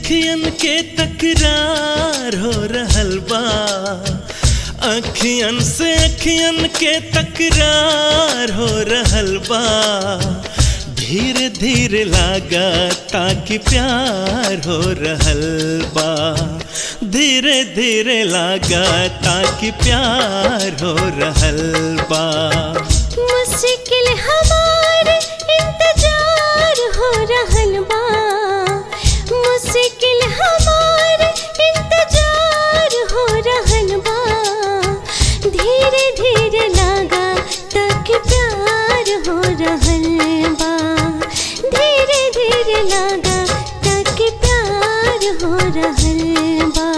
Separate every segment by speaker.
Speaker 1: अखियन के तकरार हो रहल बा अखियन से अखियन के तकरार हो रहल बा धीरे धीरे लागा ताकि प्यार हो रहल बा धीरे धीरे लागा ताकि प्यार हो रहल बा
Speaker 2: मुश्किल हमार इंतजार हो रहल बा मुश्किल हमार इंतजार हो रहल बा धीरे धीरे लागा तक प्यार हो रहल बा धीरे धीरे लागा तक प्यार हो रहल बा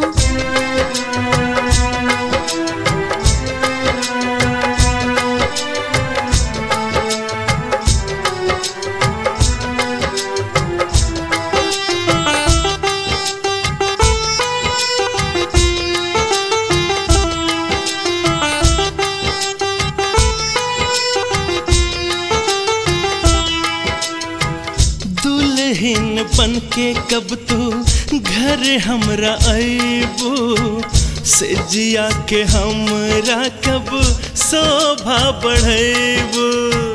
Speaker 1: दुल्हन बन के कब तू घर हमरा अबू से जिया के हमरा कब शोभा बढ़ेबू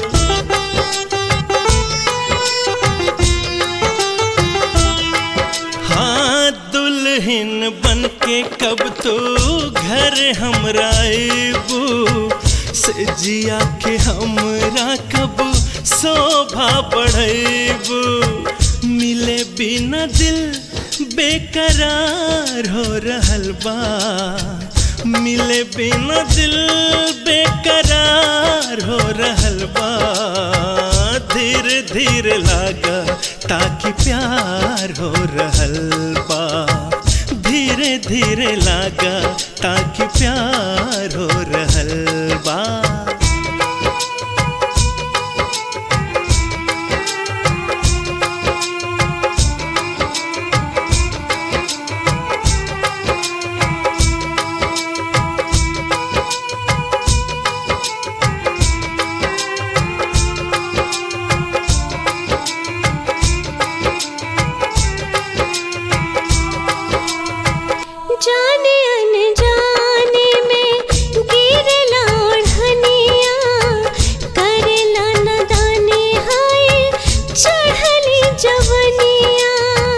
Speaker 1: हाँ दुल्हन बन के कब तो घर हमरा अबू से जिया के हमरा कब शोभा बढ़ेबू मिले बिना दिल बेकरार हो रहल बा मिले बिना दिल बेकरार हो रहल बा धीरे धीरे लागा ताकि प्यार हो रहल बा धीरे धीरे लागा ताकि प्यार हो रहल बा
Speaker 2: जाने अनजाने में गिरला ओढ़निया करेला नदाने हाय चढ़ली जवनिया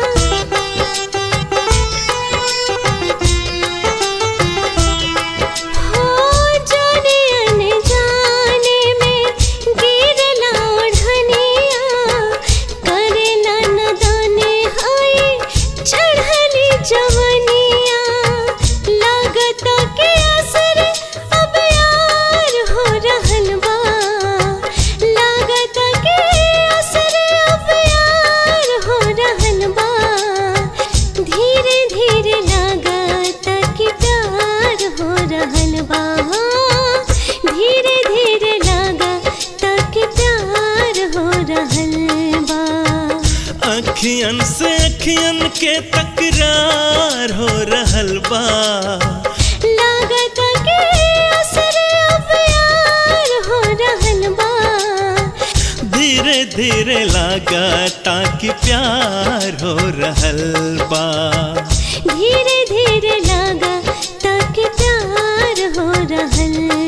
Speaker 2: हो जाने अनजाने में गिरला ओढ़निया करेला नदाने हाय चढ़ली जवनिया लागत के असर अब यार हो रहल बा लागत के असर अब यार हो रहल बा धीरे धीरे लागत कि प्यार हो रहल बा धीरे धीरे लागत कि प्यार हो रहल बा
Speaker 1: अखियन से अखियन के तकरार हो रहल बा
Speaker 2: लागत के असर अब यार हो रहल बा
Speaker 1: धीरे धीरे लागा ताकि प्यार हो रहल बा
Speaker 2: धीरे धीरे लागा ताकि प्यार हो रहल